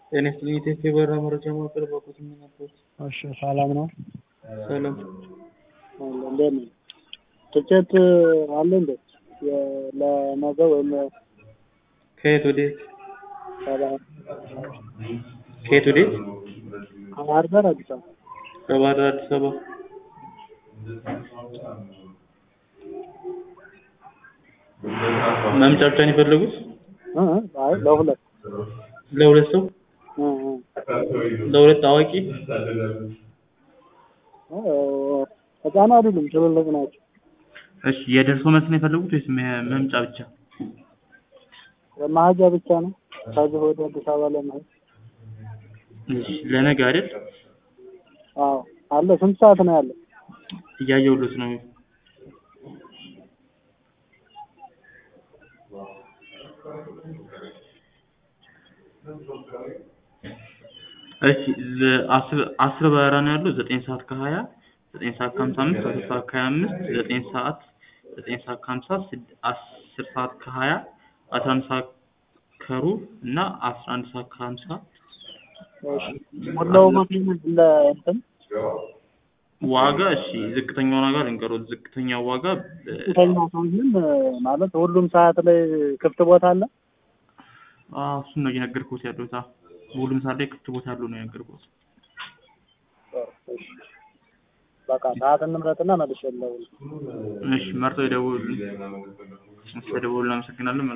ጤና ይስጥልኝ የኢትዮጵያ የበረራ መረጃ ማዕከል ባኮት ነበር። እሺ ሰላም ነው። ሰላም እንዴት ነው? ትኬት አለ እንዴ? የ- ለነገ ወይም ከየት ወዴት? ከባህር ከየት ወዴት? ከባህር ዳር አዲስ አበባ ከባህር ዳር አዲስ አበባ። መምጫ ብቻ ነው የፈለጉት? እ እ አይ ለሁለት ለሁለት ሰው? እ እ ለሁለት አዋቂ? እ ህፃን አይደሉም ትልልቅ ናቸው። እሺ የደርሶ መልስ ነው የፈለጉት ወይስ መ- መምጫ ብቻ? መሀጃ ብቻ ነው ከዚህ ወደ አዲስ አበባ ለመሄድ። እሺ ለነገ አይደል? አዎ አለ። ስንት ሰዓት ነው ያለው? እያየሁሎት ነው። እሺ ለአስር አስር በረራ ነው ያለው ዘጠኝ ሰዓት ከሀያ ዘጠኝ ሰዓት ከሀምሳ አምስት አስር ሰዓት ከሀያ አምስት ዘጠኝ ሰዓት ዘጠኝ ሰዓት ከሀምሳ ስድ- አስር ሰዓት ከሀያ አስራ አንድ ሰዓት ከሩብ እና አስራ አንድ ሰዓት ከሀምሳ እሺ ሞላው መኪና ለእንትን ዋጋ እሺ ዝቅተኛውን ዋጋ ልንገሮት ዝቅተኛው ዋጋ እ፣ ከኛ ሰው ግን ማለት ሁሉም ሰዓት ላይ ክፍት ቦታ አለ። አዎ እሱን ነው እየነገርኩት ያለሁት አዎ በሁሉም ሰዓት ላይ ክፍት ቦታ ያለው ነው የነገርኩት እሺ በቃ ሰዓት እንምረጥና መልሼ ልደውል። እሺ መርጠው ይደውሉልኝ እሺ ተደውሉልን አመሰግናለሁ